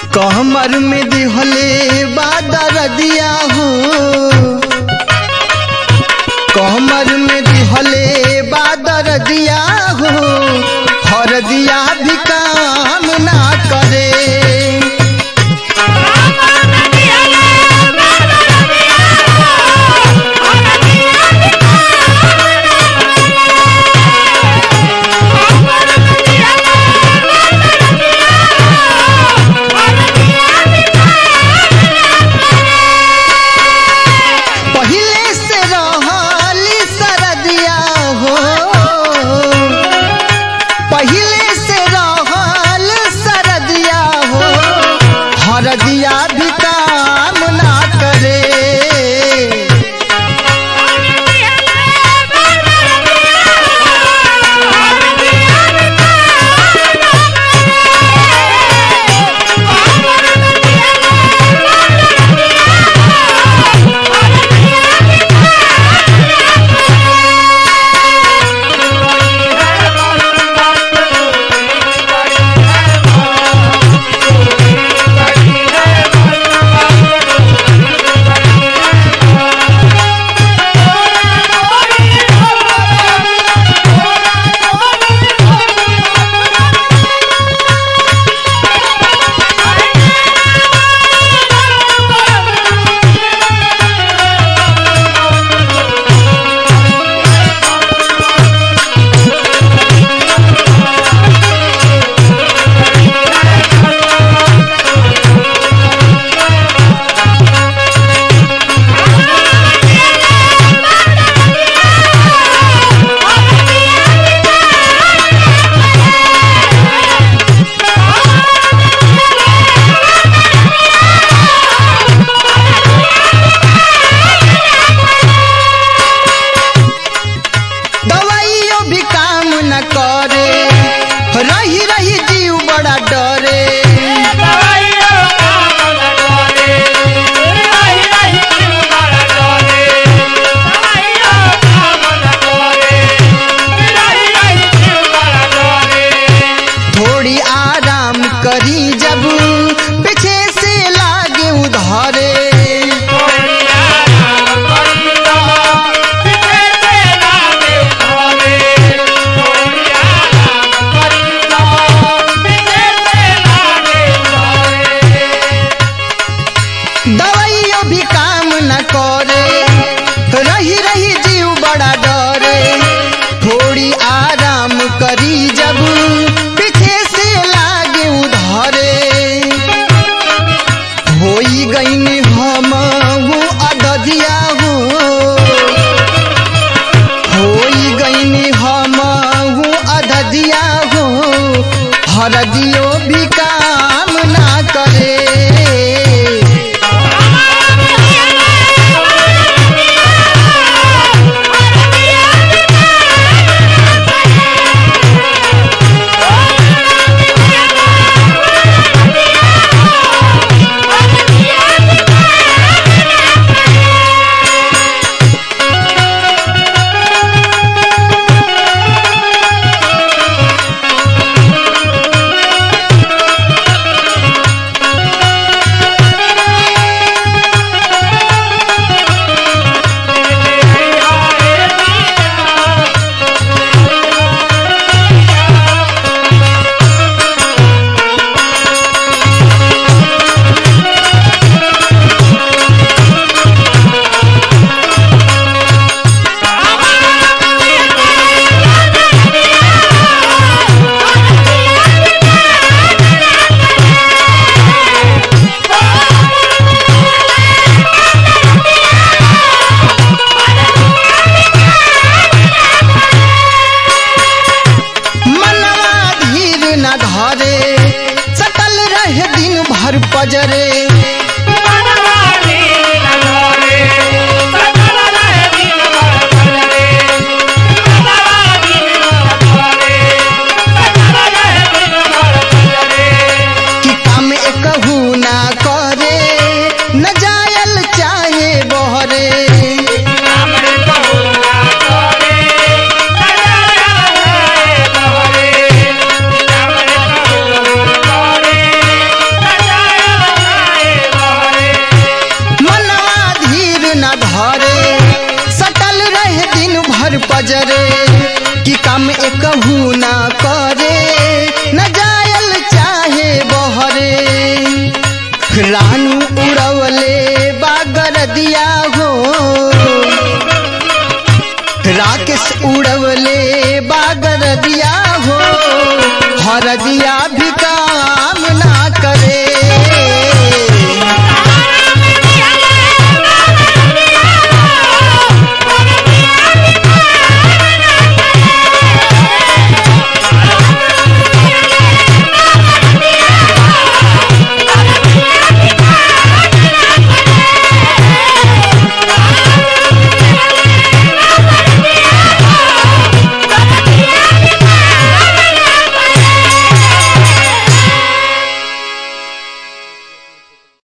कहमर में दिहले बादर दिया हो कहमर में दिहले बादर दिया हो हर दिया भी काम ना करे पहिले से रहली सरदिया हो पहिले से रहल सरदिया हो हरदिया भी काम ना करे दवाइयों भी काम न करे रही रही जीव बड़ा डरे थोड़ी आराम करी जब पीछे से लागे उधारे दवाइयों भी काम न करे रही रही जीव बड़ा डरे थोड़ी आराम करी जब पीछे से लागे उधारे होई गईन हम हूँ अददिया हो होई गईन हम हूँ अददिया हो हरदियो भी काम ना करे मनवा धीर न धरे सकल रहे दिन भर पजरे